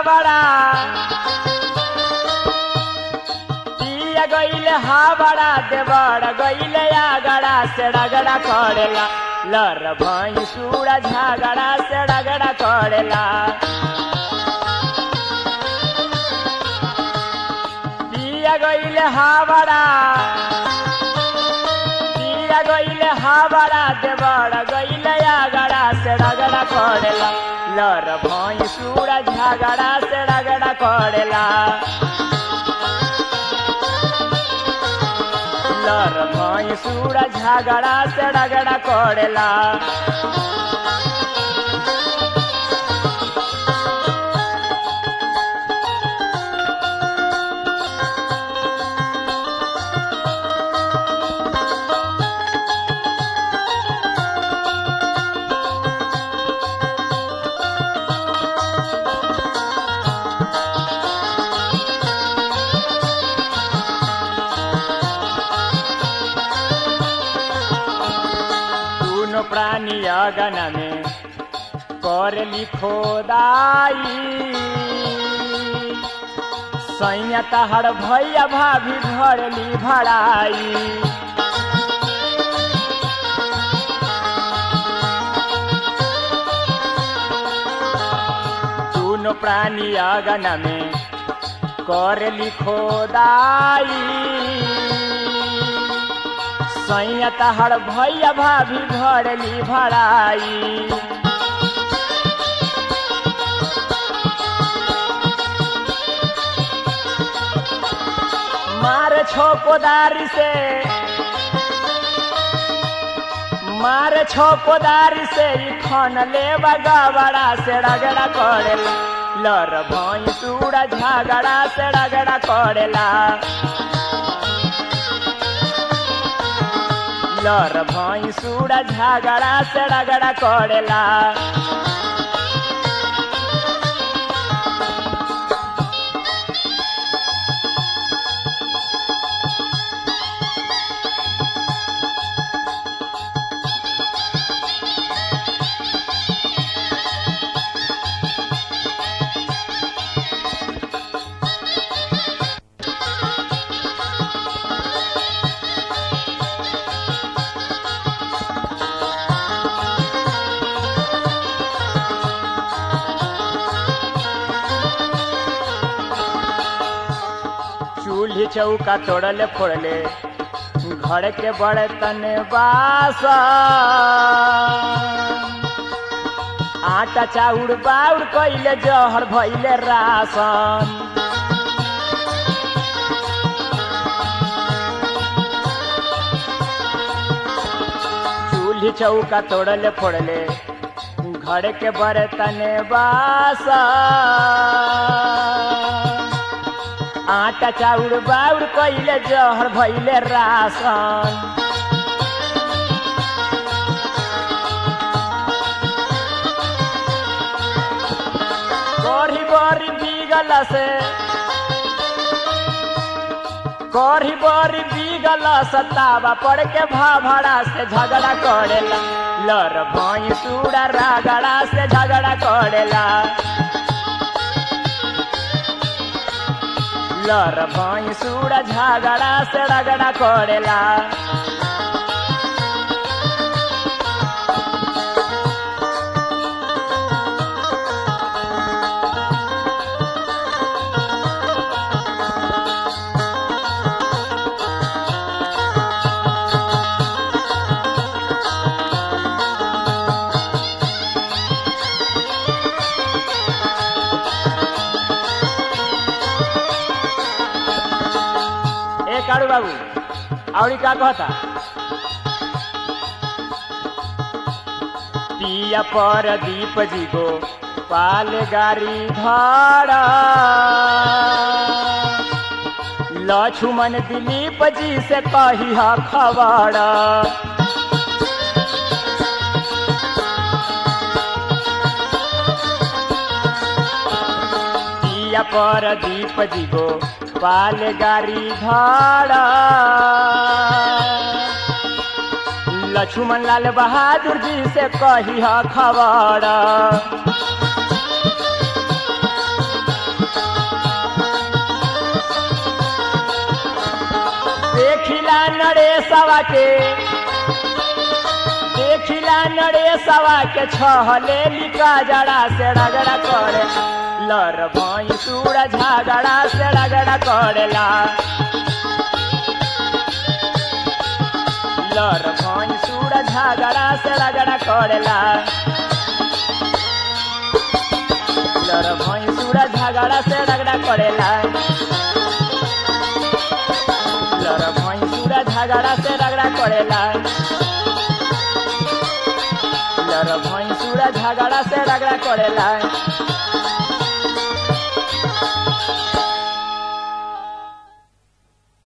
हावड़ा पिया गईले हावड़ा देवड़ गईले आगड़ा से रगड़ा करेला लर भई सूड़ा झगड़ा से रगड़ा करेला पिया गईले हावड़ा पिया गईले हावड़ा देवड़ गईले आगड़ा से रगड़ा करेला लर भई सूड़ा झगड़ा से रगड़ा करेला लर भई सूड़ा झगड़ा से रगड़ा करेला दुनो प्राणी अगन में कर लिखो दाई सैया तहर भैया भाभी भरली भराई दुनो प्राणी अगन में कर लिखो दाई सैया तहर भैया भाभी भरली भराई मार छो कोदारी से मार छो कोदारी से ई खन ले बगवड़ा से रगड़ा करेला लर भई सूड़ा झगड़ा से रगड़ा करेला लर भई सूड़ा झगड़ा से रगड़ा करेला चूल्ही चौका तोड़ले फोड़ले घर के बर्तन बास आटा चाउर बाउर कैले जहर भैले रासन चूल्ही चौका तोड़ले फोड़ले घर के बर्तन बास आटा चाउर बाउर कैले जहर भैले रासन कढ़ी बड़ी बीगल से कढ़ी बड़ी बीगल सतावा पड़ के भाभड़ा से झगड़ा करेला लर भई सूड़ा रगड़ा से झगड़ा करेला लर भई सूड़ा झगड़ा से रगड़ा करेला ए काड़ू बाबू आवड़ी का कहता पिया पर दीप जी गो पाल गारी धर लक्ष्मण दिलीप जी से कही खबर पिया पर दीप जी गो पाल गारी धर लक्ष्मण लाल बहादुर जी से कही खबर सवा के देखिला नरेशवा के छहले लिका जड़ा से रगड़ा करे लर भई सूर झगड़ा से रगड़ा करेला लर भई सूर झगड़ा से रगड़ा करेला लर भई सूर झगड़ा से रगड़ा करेला लर भई सूर झगड़ा से रगड़ा करेला लर भई सूर झगड़ा से रगड़ा करेला